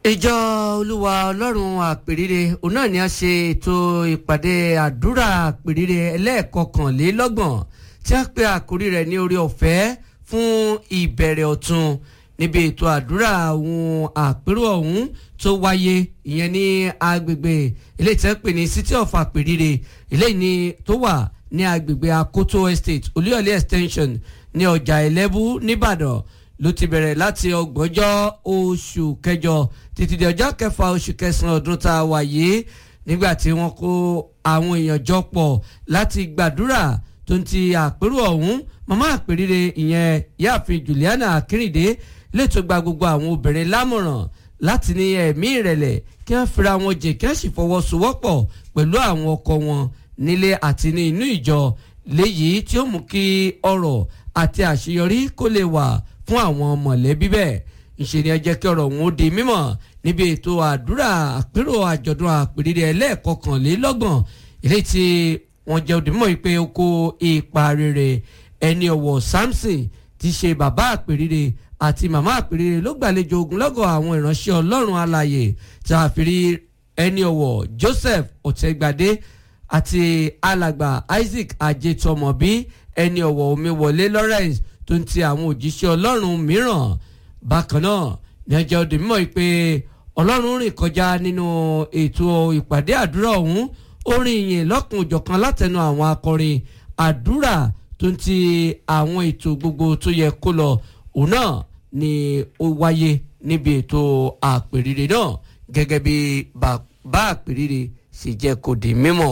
ìjọ olúwa ọlọ́run àpèrire òun náà ni a ṣe ètò ìpàdé àdúrà àpèrire ẹlẹ́ẹ̀kọkànlélọ́gbọ̀n tí a pe àkórí rẹ̀ ní orí ọ̀fẹ́ fún ìbẹ̀rẹ̀ ọ̀tun níbi ètò àdúrà àwọn àpérò ọ̀hún tó wáyé ìyẹn ní agbègbè ilé tí wọ́n pè ní city of àpèrire ilé ní tó wà ní agbègbè akoto estate olúyọ̀lé extension ní ọjà ẹlẹ́bú nìbàdàn ló ti bẹ̀rẹ̀ láti ọgbọ̀njọ́ oṣù kẹjọ títí di ọjọ́ kẹfà oṣù kẹsàn-án ọdún tá a wà yìí nígbà tí wọ́n kó àwọn èèyàn jọ pọ̀ láti gbàdúrà tó ń ti àpérò ọ̀hún màmá àpèrire ìyẹn yáàfin Juliana Akínrìndé lẹ́tọ́ gba gbogbo àwọn obìnrin lámọ̀ràn láti ní ẹ̀mí ìrẹ̀lẹ̀ kí wọ́n fira wọn jẹ kí wọ́n sì fọwọ́sowọ́pọ̀ pẹ̀lú àwọn ọkọ wọn nílé àti ní inú ìjọ léyìí tí ó mú kí ọrọ̀ àti àṣeyọrí kó lè wà fún àwọn mọ̀lẹ́bí bẹ́ẹ̀ ìṣe ni ẹ jẹ́ kí ọ̀rọ̀ òun ó di mímọ̀ níbi ètò àdúrà àpérò àjọ̀dún àpèrire ẹlẹ́ẹ̀kọkànlélọ́gbọ̀n ilé tí wọ́n jẹ́ òdì mímọ̀ pé ó kó ipa rere ẹni ọ̀wọ̀ Samson ti ṣe bàbá àpèrire àti màmá àpèrire ló gbàlejò ogunlọ́gọ̀ àwọn ìránṣẹ́ ọlọ́run alàyè tí a fi rí ẹni ọ̀wọ̀ Joseph ọ̀tẹ́gbadé àti alàgbà Isaac ajetomobi ẹni ọ̀wọ̀ omiwọlé Lawrence tó ń ti àwọn òjíṣẹ́ ọlọ́run mìíràn bákan náà ní ọjọ́ òde mímọ́ pé ọlọ́run rìn kọjá nínú ètò ìpàdé àdúrà ọ̀hún ó rìn ìyìn lọ́kùn òjọ̀kan látẹnu àwọn akọrin àdúrà tó ń ti àwọn ètò gbogbo tó yẹ kó lọ òun náà ni ó wáyé níbi ètò àpèrire náà gẹ́gẹ́ bí bàbá àpèrire sì jẹ́ kó di mímọ̀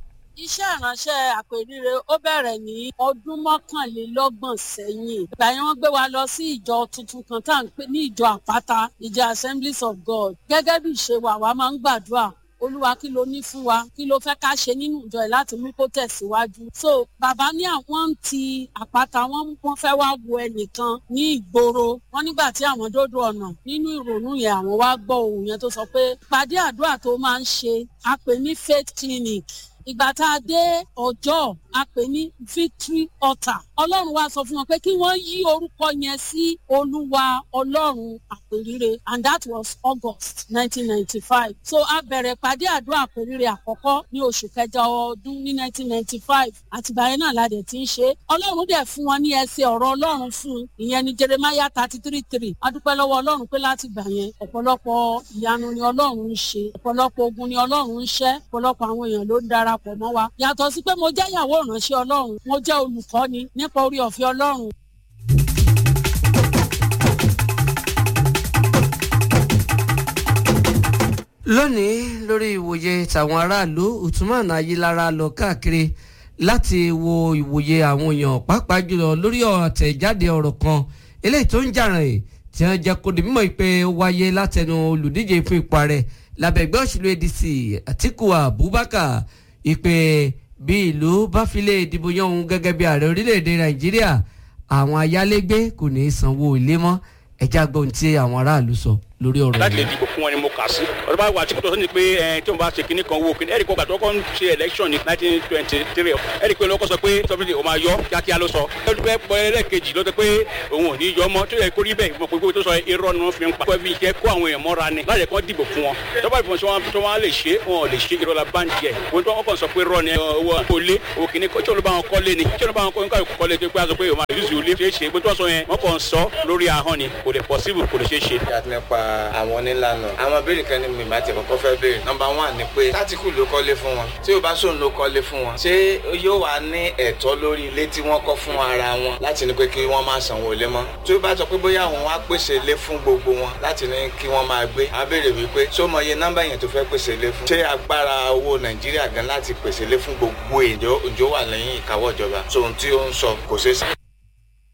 iṣẹ́ ìránṣẹ́ àpèrire ó bẹ̀rẹ̀ ní ọdún mọ́kànlélọ́gbọ̀n sẹ́yìn ìgbà yẹn wọ́n gbé wa lọ sí ìjọ tuntun kan tá à ń pè ní ìjọ àpáta ìjọ assemblies of god gẹ́gẹ́ bí ìṣe wa wa máa ń gbàdúrà olúwa kí ló ní fún wa kí ló fẹ́ ká ṣe nínú ìjọ yìí láti mú kó tẹ̀síwájú. so bàbá ní àwọn ń ti àpáta wọn wọ́n fẹ́ wá wo ẹnìkan ní ìgboro wọn nígbà tí àwọn dódò ọ̀nà nínú ìrònú yẹn àwọn wá gbọ́ ohùn yẹn tó sọ pé pàdé àdúrà tó máa ń ṣe a pè ní faith clinic ìgbà tá a dé ọjọ́ a pè ní victory altar ọlọ́run wa sọ fún wọn pé kí wọ́n yí orúkọ yẹn sí olúwa ọlọ́run àpèrire and that was august nineteen ninety five so a bẹ̀rẹ̀ pàdé àdúrà àpèrire àkọ́kọ́ ní oṣù kẹjọ ọdún ní nineteen ninety five àtìgbà yẹn náà la dẹ̀ ti ń ṣe ọlọ́run dẹ̀ fún wọn ní ẹsẹ̀ ọ̀rọ̀ ọlọ́run fún un ìyẹn ní jeremiah thirty three three a dúpẹ́ lọ́wọ́ ọlọ́run pé láti gbà yẹn ọ̀pọ̀lọpọ̀ ìyanu ni ọlọ́run ń ṣe ọ̀pọ̀lọpọ̀ ogun ni ọlọ́run ń ṣẹ́ ọ̀pọ̀lọpọ̀ àwọn èèyàn ló ń darapọ̀ mọ́ wa yàtọ̀ sí pé mo jẹ́ ìyàwó ìránṣẹ́ ọlọ́run mo jẹ́ olùkọ́ni nípa orí ọ̀fẹ́ ọlọ́run. lónìí lórí ìwòye tàwọn aráàlú Uthman Ayilara lọ káàkiri láti wo ìwòye àwọn èèyàn pàápàá jùlọ lórí àtẹ̀jáde ọ̀rọ̀ kan eléyìí tó ń jàràn ẹ̀ tí wọ́n jẹ́ kó di mímọ̀ pé ó wáyé látẹnu olùdíje fún ipò ààrẹ lábẹ́ ẹgbẹ́ òṣèlú ADC Atiku Abubakar ìpè bí ìlú bá fi lè dìbò yan òun gẹ́gẹ́ bí ààrẹ orílẹ̀-èdè nàìjíríà àwọn ayálégbé kò ní í sanwó ilé mọ́ ẹjá gbọ́n tí àwọn aráàlú sọ lórí ọ̀rọ̀ láti lè dìbò fún wọn ni mo kà sí ọ̀rọ̀ bá wà tí kò tó sọ́ni pé ẹ tí wọ́n bá ṣe kinní kan wo kinní ẹ̀rí kó gbàtọ́ kọ́ ń ṣe election ní nineteen twenty three ẹ̀rí pé lọ́kọ́ sọ pé sọ́fíìsì ò máa yọ kíákíá ló sọ ẹ̀rí pé pọ̀ ẹlẹ́ẹ̀kejì ló sọ pé òun ò ní yọ mọ́ tó yẹ kó rí bẹ́ẹ̀ mọ̀ pé tó sọ irọ́ ni wọ́n fi ń pa pẹ́ẹ́bí jẹ́ kó àwọn èèyàn mọ́ra ni láti kọ́ dìbò fún wọn tọ́ba ìfọ̀n tí wọ́n tó wọ́n lè ṣe wọn ò lè ṣe irọ́ la bá ń jẹ wọn tó wọ́n kàn sọ pé rọ́ ni owó kólé owó kìíní tí olú bá wọn kọ́lé ni tí olú bá wọn kọ́lé tó pé a sọ pé òun àyùsù ilé ṣe é ṣe pé tó sọ yẹn wọ́n kàn sọ lórí ahọ́n ni kò lè possible kò lè ṣe é ṣe. nípa àwọn onílànà àwọn béèrè kan ní mi máa ti kọ́kọ́ fẹ́ béèrè nọ́mbà one ni pé tátìkù ló kọ́lé fún wọn tí ó bá sóun ló kọ́lé fún wọn ṣé yóò wá ní ẹ̀tọ́ lórí ilé tí wọ́n kọ́ fún ara wọn láti ní pé kí wọ́n máa sanwó ilé mọ́ tí ó bá sọ pé bóyá àwọn wá pèsè ilé fún gbogbo wọn láti ní kí wọ́n máa gbé á béèrè wípé ṣó mọ iye nọ́mbà yẹn tó fẹ́ pèsè ilé fún ṣé agbára owó nàìjíríà gan láti pèsè ilé fún gbogbo èèyàn òjò wà lẹ́yìn ìkáwọ́ ìjọba sóhun tí ó ń sọ kò ṣeé